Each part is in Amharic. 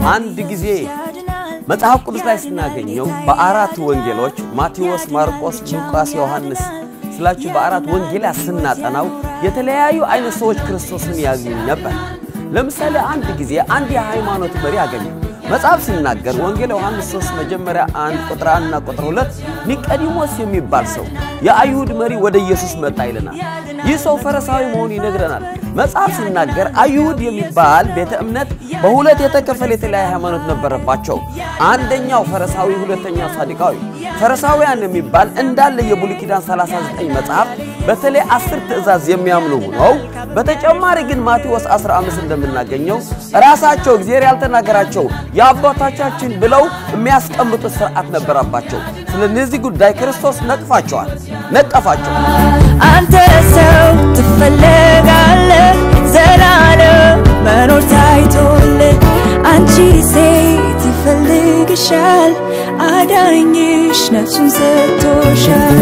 አንድ ጊዜ መጽሐፍ ቅዱስ ላይ ስናገኘው በአራት ወንጌሎች ማቴዎስ፣ ማርቆስ፣ ሉቃስ፣ ዮሐንስ ስላችሁ በአራት ወንጌላት ስናጠናው የተለያዩ አይነት ሰዎች ክርስቶስን ያገኙ ነበር። ለምሳሌ አንድ ጊዜ አንድ የሃይማኖት መሪ አገኘ። መጽሐፍ ሲናገር ወንጌል ዮሐንስ 3 መጀመሪያ አንድ ቁጥር አንድና ቁጥር ሁለት ኒቆዲሞስ የሚባል ሰው የአይሁድ መሪ ወደ ኢየሱስ መጣ ይለናል። ይህ ሰው ፈሪሳዊ መሆኑ ይነግረናል። መጽሐፍ ሲናገር አይሁድ የሚባል ቤተ እምነት በሁለት የተከፈለ የተለያየ ሃይማኖት ነበረባቸው። አንደኛው ፈሪሳዊ፣ ሁለተኛው ሳዱቃዊ። ፈሪሳውያን የሚባል እንዳለ የብሉይ ኪዳን 39 መጽሐፍ በተለይ አስር ትእዛዝ የሚያምኑ ሆነው በተጨማሪ ግን ማቴዎስ 15 እንደምናገኘው ራሳቸው እግዚአብሔር ያልተናገራቸው የአባቶቻችን ብለው የሚያስቀምጡት ስርዓት ነበረባቸው። ስለነዚህ ጉዳይ ክርስቶስ ነቅፋቸዋል ነቀፋቸው። አንተ ሰው ትፈለጋለህ ዘላለም መኖር ታይቶልህ፣ አንቺ ሴት ይፈልግሻል አዳኝሽ ነፍሱን ሰጥቶሻል።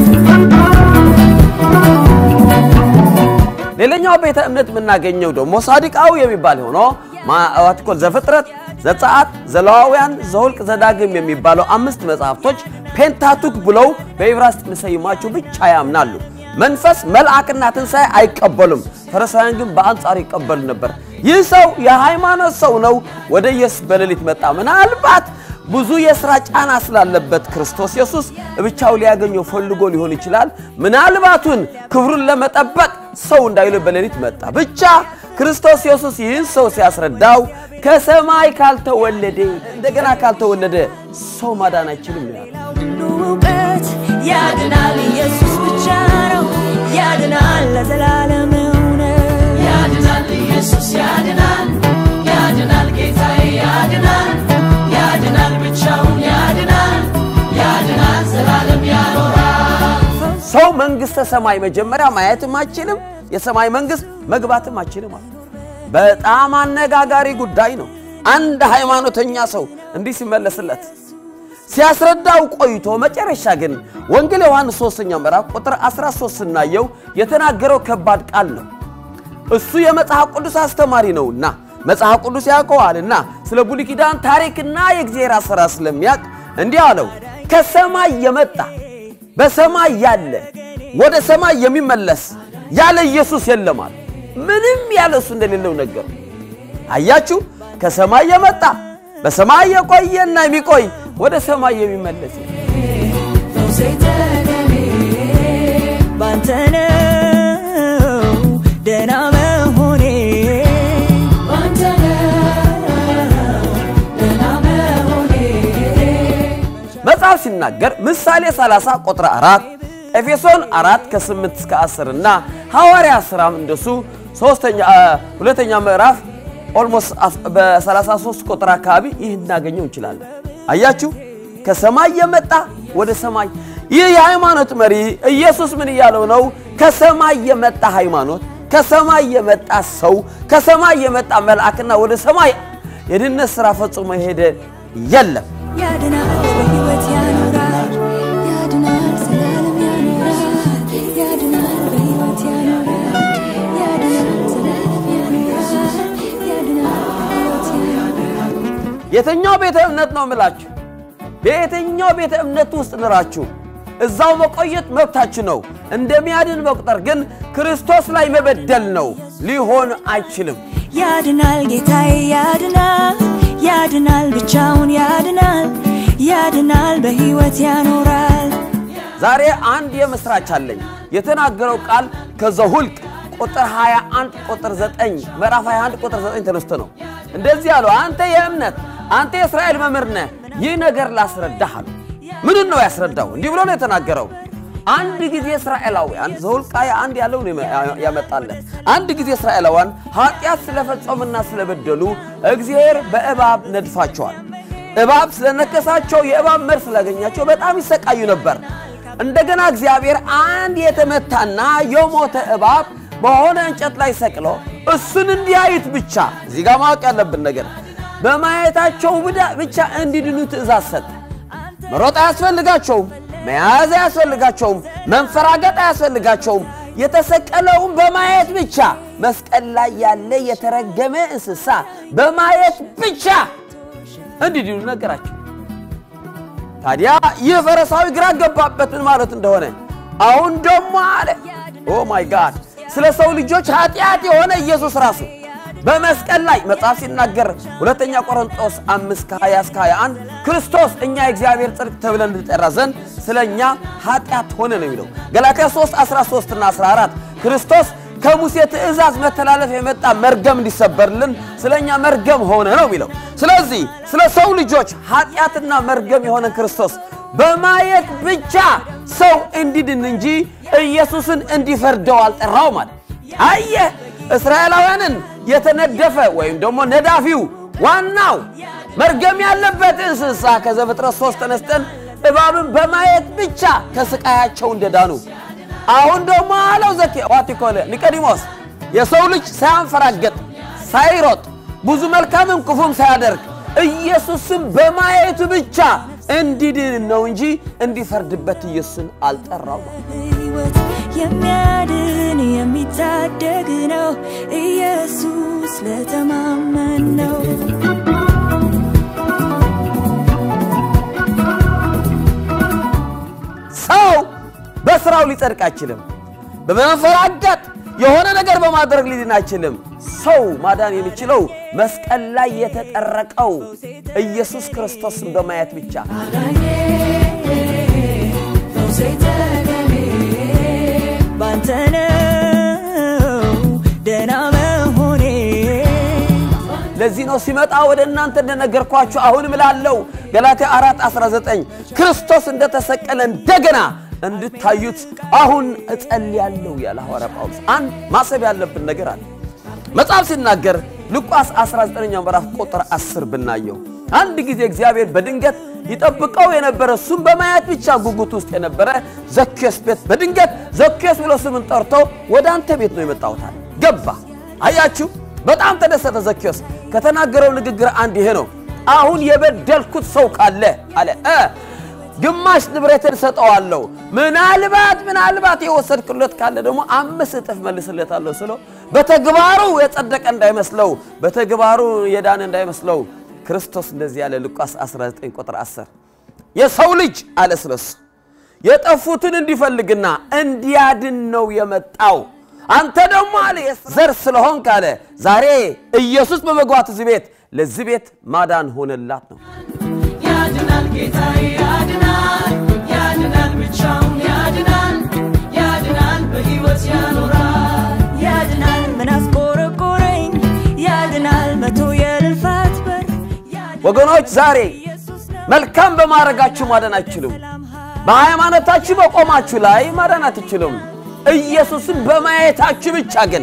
ሌላኛው ቤተ እምነት የምናገኘው ደግሞ ሳዱቃዊ የሚባል ሆኖ ማዋትኮል ዘፍጥረት፣ ዘጸአት፣ ዘሌዋውያን፣ ዘኍልቍ፣ ዘዳግም የሚባለው አምስት መጽሐፍቶች ፔንታቱክ ብለው በዕብራይስጥ የሚሰይሟቸው ብቻ ያምናሉ። መንፈስ መልአክና ትንሣኤ አይቀበሉም። ፈሪሳውያን ግን በአንጻሩ ይቀበሉ ነበር። ይህ ሰው የሃይማኖት ሰው ነው። ወደ ኢየሱስ በሌሊት መጣ። ምናልባት ብዙ የሥራ ጫና ስላለበት ክርስቶስ ኢየሱስ ብቻው ሊያገኘው ፈልጎ ሊሆን ይችላል። ምናልባቱን ክብሩን ለመጠበቅ ሰው እንዳይሉ በሌሊት መጣ። ብቻ ክርስቶስ ኢየሱስ ይህን ሰው ሲያስረዳው ከሰማይ ካልተወለደ እንደገና ካልተወለደ ሰው ማዳን አይችልም ነው ያለው። ሁሉ እውቀት ያድናል፣ ኢየሱስ ብቻ ነው ያድናል፣ ለዘላለም እውነት ያድናል ኢየሱስ ያድናል ያድናል ጌታዬ ያድናል ያድናል ብቻውን ያድናል ያድናል ዘላለም ያኖራል ሰው መንግሥተ ሰማይ መጀመሪያ ማየትም አይችልም፣ የሰማይ መንግሥት መግባትም አይችልም ማለት ነው። በጣም አነጋጋሪ ጉዳይ ነው። አንድ ሃይማኖተኛ ሰው እንዲህ ሲመለስለት ሲያስረዳው ቆይቶ መጨረሻ ግን ወንጌል ዮሐንስ ሶስተኛው ምዕራፍ ቁጥር 13 ስናየው የተናገረው ከባድ ቃል ነው። እሱ የመጽሐፍ ቅዱስ አስተማሪ ነውና መጽሐፍ ቅዱስ ያውቀዋልና ስለ ብሉይ ኪዳን ታሪክና የእግዚአብሔር አሰራር ስለሚያውቅ እንዲህ አለው፣ ከሰማይ የመጣ በሰማይ ያለ ወደ ሰማይ የሚመለስ ያለ ኢየሱስ የለም አለ። ምንም ያለ እሱ እንደሌለው ነገሩ። አያችሁ፣ ከሰማይ የመጣ በሰማይ የቆየና የሚቆይ ወደ ሰማይ የሚመለስ ፈውሴ ተገኔ ባንተ ነው ደህና መሆኔ ባንተ ነው ደህና መሆኔ መጽሐፍ ሲናገር ምሳሌ 30 ቁጥር 4 ኤፌሶን 4 ከ8 እስከ 10 እና ሐዋርያ ሥራም እንደሱ ሶስተኛ ሁለተኛ ምዕራፍ ኦልሞስት በ33 ቁጥር አካባቢ ይህ እናገኘው እንችላለን። አያችሁ ከሰማይ የመጣ ወደ ሰማይ ይህ የሃይማኖት መሪ ኢየሱስ ምን እያለው ነው? ከሰማይ የመጣ ሃይማኖት፣ ከሰማይ የመጣ ሰው፣ ከሰማይ የመጣ መልአክና ወደ ሰማይ የድነት ሥራ ፈጽሞ የሄደ የለም። ያድናል በሕይወት ያኖራል ያድናል ዘላለም ያኖራል ያድናል በሕይወት ያኖራል ያድናል ዘላለም ያኖራል ያድናል በሕይወት ያኖራል የትኛው ቤተ እምነት ነው የምላችሁ? በየትኛው ቤተ እምነት ውስጥ ንራችሁ እዛው መቆየት መብታችሁ ነው። እንደሚያድን መቁጠር ግን ክርስቶስ ላይ መበደል ነው። ሊሆን አይችልም። ያድናል ጌታዬ ያድናል ያድናል ብቻውን ያድናል ያድናል በሕይወት ያኖራል ዛሬ አንድ የምስራች አለኝ። የተናገረው ቃል ከዘኍልቍ ቁጥር 21 ቁጥር 9 ምዕራፍ 21 ቁጥር 9 ተነስቶ ነው እንደዚህ አለው። አንተ የእምነት አንተ የእስራኤል መምህር ነህ፣ ይህ ነገር ላስረዳህ አለው። ምንን ነው ያስረዳው? እንዲህ ብሎ ነው የተናገረው። አንድ ጊዜ እስራኤላውያን ዘኍልቍ አንድ ያለው ነው ያመጣለት። አንድ ጊዜ እስራኤላውያን ኃጢአት ስለፈጸሙና ስለበደሉ እግዚአብሔር በእባብ ነድፋቸዋል። እባብ ስለነከሳቸው የእባብ መርዝ ስላገኛቸው በጣም ይሰቃዩ ነበር። እንደገና እግዚአብሔር አንድ የተመታና የሞተ እባብ በሆነ እንጨት ላይ ሰቅሎ እሱን እንዲያዩት ብቻ እዚህ ጋር ማወቅ ያለብን ነገር በማየታቸው ብቻ እንዲድኑ ትእዛዝ ሰጠ። መሮጥ አያስፈልጋቸውም፣ መያዝ አያስፈልጋቸውም፣ መንፈራገጥ አያስፈልጋቸውም። የተሰቀለውን በማየት ብቻ መስቀል ላይ ያለ የተረገመ እንስሳ በማየት ብቻ እንዲድኑ ነገራቸው። ታዲያ ይህ ፈሪሳዊ ግራ ገባበትን ማለት እንደሆነ አሁን ደግሞ አለ ኦ ማይ ጋድ ስለ ሰው ልጆች ኃጢአት የሆነ ኢየሱስ ራሱ በመስቀል ላይ መጽሐፍ ሲናገር ሁለተኛ ቆሮንጦስ 5 ከ20 እስከ 21 ክርስቶስ እኛ የእግዚአብሔር ጽድቅ ተብለን እንጠራ ዘንድ ስለ እኛ ኃጢአት ሆነ ነው የሚለው። ገላትያ 3 13 እና 14 ክርስቶስ ከሙሴ ትእዛዝ መተላለፍ የመጣ መርገም እንዲሰበርልን ስለ እኛ መርገም ሆነ ነው የሚለው። ስለዚህ ስለ ሰው ልጆች ኃጢአትና መርገም የሆነ ክርስቶስ በማየት ብቻ ሰው እንዲድን እንጂ ኢየሱስን እንዲፈርደው አልጠራው ማለት አየህ እስራኤላውያንን የተነደፈ ወይም ደግሞ ነዳፊው ዋናው መርገም ያለበት እንስሳ ከዘፍጥረት ሶስት ተነስተን እባብን በማየት ብቻ ከስቃያቸው እንደዳኑ አሁን ደግሞ አለው ዘኬ ዋቲኮለ ኒቆዲሞስ የሰው ልጅ ሳያንፈራገጥ ሳይሮጥ ብዙ መልካምም ክፉም ሳያደርግ ኢየሱስን በማየቱ ብቻ እንዲድን ነው እንጂ እንዲፈርድበት ኢየሱስን አልጠራው። ሕይወት የሚያድን የሚታደግ ነው ኢየሱስ ለተማመን ነው። ሰው በስራው ሊጸድቅ አይችልም። በመንፈራገጥ የሆነ ነገር በማድረግ ሊድን አይችልም። ሰው ማዳን የሚችለው መስቀል ላይ የተጠረቀው ኢየሱስ ክርስቶስን በማየት ብቻ። አዳኜ ፈውሴ ተገኔ ባንተ ነው ደህና መሆኔ ለዚህ ነው ሲመጣ ወደ እናንተ እንደነገርኳችሁ አሁንም እላለሁ ገላትያ 4 19 ክርስቶስ እንደተሰቀለ እንደገና እንድታዩት አሁን እጸልያለሁ ያለ ሐዋርያ ጳውሎስ። አንድ ማሰብ ያለብን ነገር አለ። መጽሐፍ ሲናገር ሉቃስ 19ኛው ምዕራፍ ቁጥር 10 ብናየው አንድ ጊዜ እግዚአብሔር በድንገት ይጠብቀው የነበረ እሱም በማየት ብቻ ጉጉት ውስጥ የነበረ ዘኬዎስ ቤት በድንገት ዘኬዎስ ብሎ ስምን ጠርቶ ወደ አንተ ቤት ነው የመጣሁታል ገባ። አያችሁ፣ በጣም ተደሰተ ዘኬዎስ። ከተናገረው ንግግር አንድ ይሄ ነው። አሁን የበደልኩት ሰው ካለ አለ እ ግማሽ ንብረትን ሰጠዋለሁ፣ ምናልባት ምናልባት የወሰድክለት ካለ ደግሞ አምስት እጥፍ መልስለታለሁ ስለው በተግባሩ የጸደቀ እንዳይመስለው በተግባሩ የዳነ እንዳይመስለው ክርስቶስ እንደዚህ ያለ ሉቃስ 19 ቁጥር 10 የሰው ልጅ አለ ስለሱ የጠፉትን እንዲፈልግና እንዲያድን ነው የመጣው። አንተ ደግሞ አለ ዘር ስለሆንክ አለ ዛሬ ኢየሱስ በመግባት እዚህ ቤት ለዚህ ቤት ማዳን ሆነላት ነው። ያድናል ጌታዬ ያድናል ያድናል ብቻውን ያድናል ያድናል በሕይወት ያኖራል ያድናል ምን አስቆረቆረኝ ያድናል መቶ የልፋት በር ያድናል ወገኖች ዛሬ ኢየሱስ ነው መልካም በማድረጋችሁ ማዳን አትችሉም። በሃይማኖታችሁ በቆማችሁ ላይ ማዳን አትችሉም። ኢየሱስን በማየታችሁ ብቻ ግን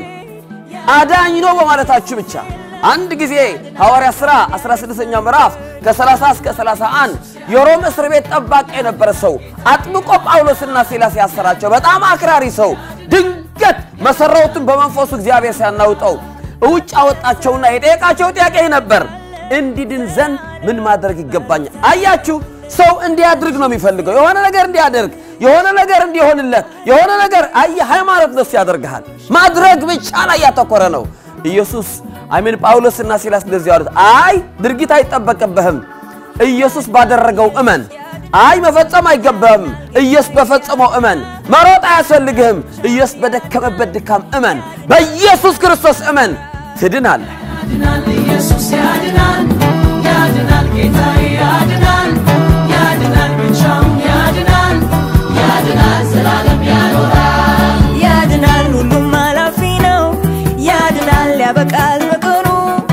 አዳኝ ነው በማለታችሁ ብቻ አንድ ጊዜ ሐዋርያ ሥራ 16ኛው ምዕራፍ ከ30 እስከ 31 የሮም እስር ቤት ጠባቂ የነበረ ሰው አጥብቆ ጳውሎስና ሲላስ ያሰራቸው በጣም አክራሪ ሰው ድንገት መሰረቱን በመንፈሱ እግዚአብሔር ሲያናውጠው ውጭ አወጣቸውና የጠየቃቸው ጥያቄ ይህ ነበር እንዲድን ዘንድ ምን ማድረግ ይገባኛል? አያችሁ፣ ሰው እንዲያድርግ ነው የሚፈልገው። የሆነ ነገር እንዲያደርግ፣ የሆነ ነገር እንዲሆንለት፣ የሆነ ነገር አየ ሃይማኖት ደስ ያደርግሃል። ማድረግ ብቻ ላይ ያተኮረ ነው። ኢየሱስ አሜን። ጳውሎስና ሲላስ እንደዚህ ያሉት፣ አይ ድርጊት አይጠበቅብህም፣ ኢየሱስ ባደረገው እመን። አይ መፈጸም አይገባህም፣ ኢየሱስ በፈጸመው እመን። መሮጥ አያስፈልግህም፣ ኢየሱስ በደከመበት ድካም እመን። በኢየሱስ ክርስቶስ እመን፣ ትድናለህ። ያድናል ኢየሱስ ያድናል ያድናል ጌታዬ ያድናል ያድናል ብቻውን ያድናል ያድናል ዘላለም ያኖራል ያድናል ሁሉም አላፊ ነው ያድናል ያበቃል በቀኑ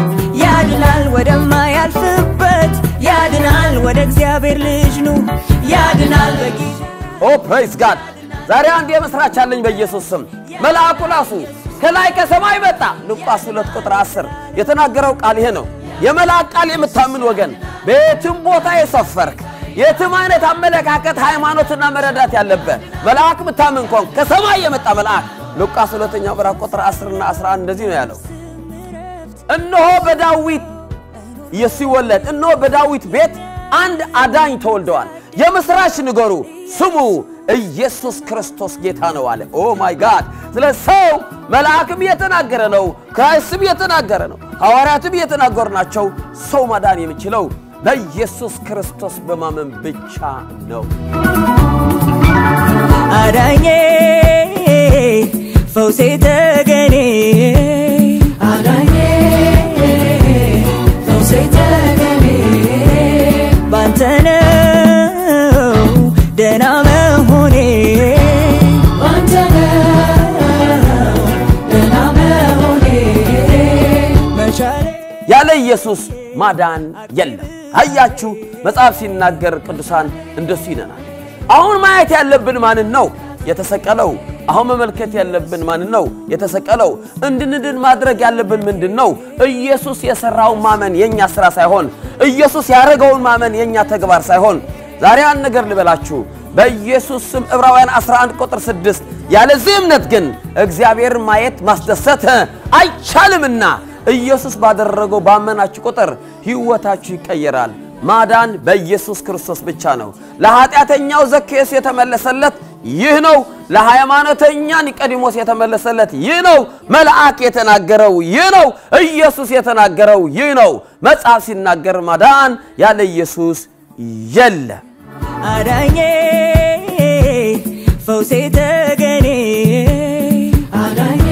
ያድናል ወደማያልፍበት ያድናል ወደ እግዚአብሔር ልጅ ኑ ያድናል በጊዜ ኦ ፕሬዝ ጋድ! ዛሬ አንድ የምስራች አለኝ በኢየሱስ ስም። መልአኩ ራሱ ከላይ ከሰማይ መጣ። ሉቃስ 2 ቁጥር 10 የተናገረው ቃል ይሄ ነው። የመልአክ ቃል የምታምን ወገን በየትም ቦታ የሰፈርክ የትም አይነት አመለካከት፣ ሃይማኖትና መረዳት ያለበት መልአክ ምታምን ኮን ከሰማይ የመጣ መልአክ ሉቃስ ሁለተኛው ምዕራፍ ቁጥር 10 እና 11 እንደዚህ ነው ያለው እነሆ በዳዊት ሲወለድ እነሆ በዳዊት ቤት አንድ አዳኝ ተወልደዋል። የምስራች ንገሩ፣ ስሙ ኢየሱስ ክርስቶስ ጌታ ነው አለ። ኦ ማይ ጋድ! ስለ ሰው መልአክም እየተናገረ ነው፣ ክራይስትም እየተናገረ ነው፣ ሐዋርያትም እየተናገሩ ናቸው። ሰው ማዳን የሚችለው በኢየሱስ ክርስቶስ በማመን ብቻ ነው። አዳኜ ፈውሴ ተገኔ አዳኜ ፈውሴ ተገኔ ባንተ ነው ደህና መሆኔ ባንተ ነው ደህና መሆኔ መቻሌ ያለ ኢየሱስ ማዳን የለም። አያችሁ፣ መጽሐፍ ሲናገር ቅዱሳን እንደሱ ይለናል። አሁን ማየት ያለብን ማንን ነው? የተሰቀለው። አሁን መመልከት ያለብን ማንን ነው? የተሰቀለው። እንድንድን ማድረግ ያለብን ምንድን ነው? ኢየሱስ የሠራውን ማመን የእኛ ሥራ ሳይሆን፣ ኢየሱስ ያደረገውን ማመን የእኛ ተግባር ሳይሆን፣ ዛሬ አንድ ነገር ልበላችሁ። በኢየሱስ ስም ዕብራውያን 11 ቁጥር 6 ያለዚህ እምነት ግን እግዚአብሔርን ማየት ማስደሰት አይቻልምና ኢየሱስ ባደረገው ባመናችሁ ቁጥር ሕይወታችሁ ይቀየራል። ማዳን በኢየሱስ ክርስቶስ ብቻ ነው። ለኃጢአተኛው ዘኬዎስ የተመለሰለት ይህ ነው። ለሃይማኖተኛ ኒቆዲሞስ የተመለሰለት ይህ ነው። መልአክ የተናገረው ይህ ነው። ኢየሱስ የተናገረው ይህ ነው። መጽሐፍ ሲናገር ማዳን ያለ ኢየሱስ የለም። አዳኜ ፈውሴ ተገኔ አዳኜ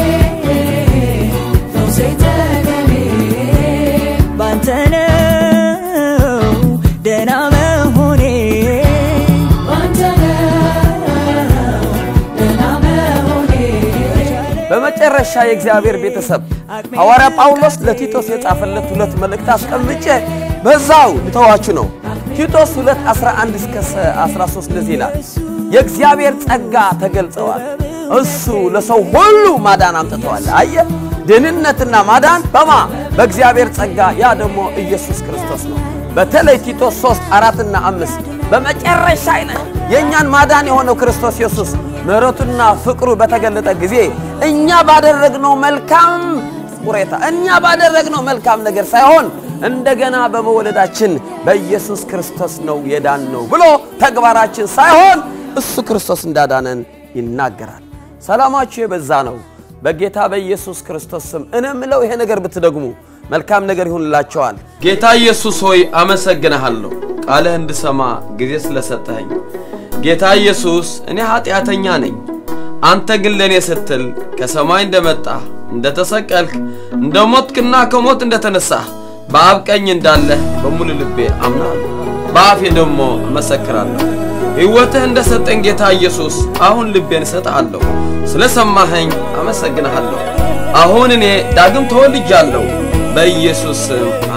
ፈውሴ ተገኔ ባንተ ነው ደህና መሆኔ ባንተ ነው ደህና መሆኔ በመጨረሻ የእግዚአብሔር ቤተሰብ ሐዋርያ ጳውሎስ ለቲቶስ የጻፈለት ሁለት መልእክት አስቀምጬ በዛው ልተዋችሁ ነው። ቲቶስ 2 11 እስከ 13 እንደዚህ ይላል፣ የእግዚአብሔር ጸጋ ተገልጸዋል። እሱ ለሰው ሁሉ ማዳን አምጥተዋል። አየ ድህንነትና ማዳን በማ በእግዚአብሔር ጸጋ፣ ያ ደግሞ ኢየሱስ ክርስቶስ ነው። በተለይ ቲቶስ 3 4ና 5 በመጨረሻ አይነት የእኛን ማዳን የሆነው ክርስቶስ ኢየሱስ ምሕረቱና ፍቅሩ በተገለጠ ጊዜ እኛ ባደረግነው መልካም ቁሬታ እኛ ባደረግነው መልካም ነገር ሳይሆን እንደገና በመወለዳችን በኢየሱስ ክርስቶስ ነው የዳን ነው ብሎ ተግባራችን ሳይሆን እሱ ክርስቶስ እንዳዳነን ይናገራል። ሰላማችሁ የበዛ ነው። በጌታ በኢየሱስ ክርስቶስ ስም እኔ የምለው ይሄ ነገር ብትደግሙ መልካም ነገር ይሁንላቸዋል። ጌታ ኢየሱስ ሆይ አመሰግንሃለሁ፣ ቃልህ እንድሰማ ጊዜ ስለሰጠኸኝ። ጌታ ኢየሱስ እኔ ኃጢአተኛ ነኝ፣ አንተ ግን ለእኔ ስትል ከሰማይ እንደመጣህ እንደተሰቀልክ፣ እንደ ሞትክና ከሞት እንደተነሳህ በአብ ቀኝ እንዳለህ በሙሉ ልቤ አምናለሁ፣ በአፌ ደግሞ እመሰክራለሁ። ሕይወትህ እንደ ሰጠኝ ጌታ ኢየሱስ አሁን ልቤን እሰጥሃለሁ። ስለ ሰማኸኝ አመሰግንሃለሁ። አሁን እኔ ዳግም ተወልጃለሁ። በኢየሱስ ስም